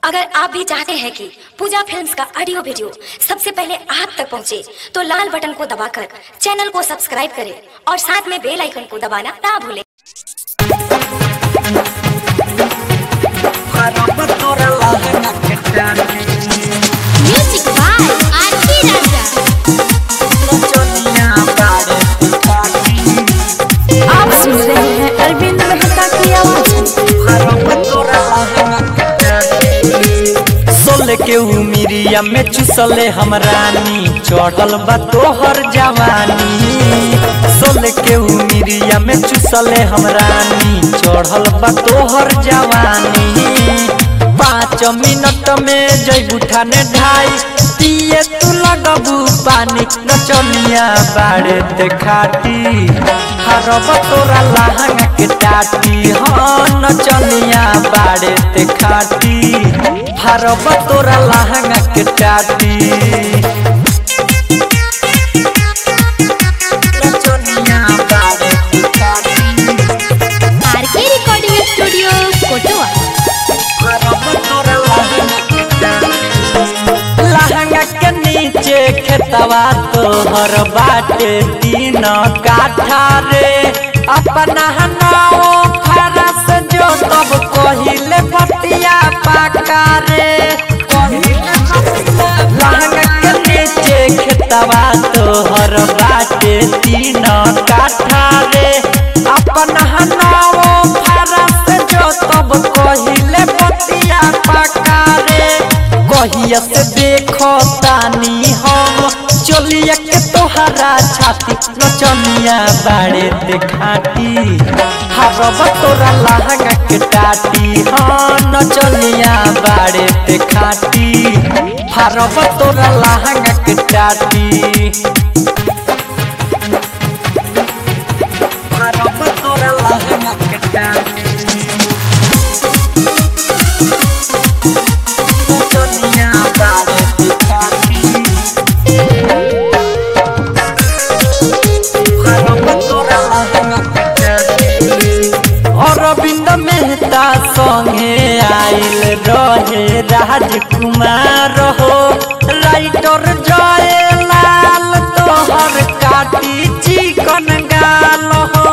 अगर आप भी चाहते हैं कि पूजा फिल्म्स का ऑडियो वीडियो सबसे पहले आप तक पहुंचे, तो लाल बटन को दबाकर चैनल को सब्सक्राइब करें और साथ में बेल आइकन को दबाना ना भूलें Music by R.P. Raja. आप सुन रहे हैं अरविंद मेहता की आवाज सोल के उमिरिया में चुसले हम रानी चढ़ल बा तोहर जवानी सोल के उमिरिया में चुसले हम रानी चढ़ल बा तोहर जवानी पाँच मिनट में जैबू ठाने ढाई पिए तू लगबू पानी नचनिया बाड़े देखाती हरब तोरा लहंगा के टाटी हाँ नचनिया बाड़े देखाती हरब तोरा लहंगा के टाटी नचनिया बाड़े देखाती R.K. Recording Studio, Kotoa. लहंगा के नीचे खेतवा तोहर बाटे तीन काठा रे अपना नाव फरस जो तब कहिले पतिया पाका रे लहंगा के नीचे खेतवा तोहर बाटे तीन काठा रे अपना नाव फरस जो तब कहिले पतिया पाका रे कहिया से देखो तानी हम चलिया के तोहरा छाती नचनिया बाड़े देखाती हरब तोरा लहंगा के टाटी हाँ नचनिया बाड़े देखाती हरब तोरा लहंगा के टाटी हरब तोरा लहंगा के टाटी नचनिया बाड़े देखाती अरविंद मेहता संगे आइल रहे राजकुमार हो राइटर जय लाल तोहर काटी चिकन गाल हो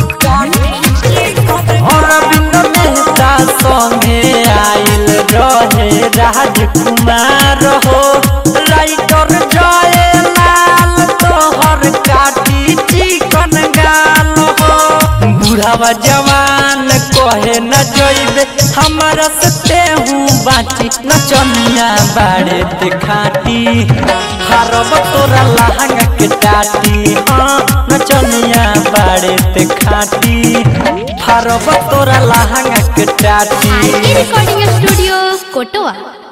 अरविंद मेहता संगे आइल रहे राजकुमार हो राइटर जय लाल तोहर काटी चिकन गाल हो बुढ़ावा जवान कहे न जइबे हमारा से हूँ बाची नचनिया बाड़े देखाती हरब तोरा लहंगा के टाटी हाँ नचनिया बाड़े देखाती हरब तोरा लहंगा के टाटी R.K. Recording Studio, Kotoa.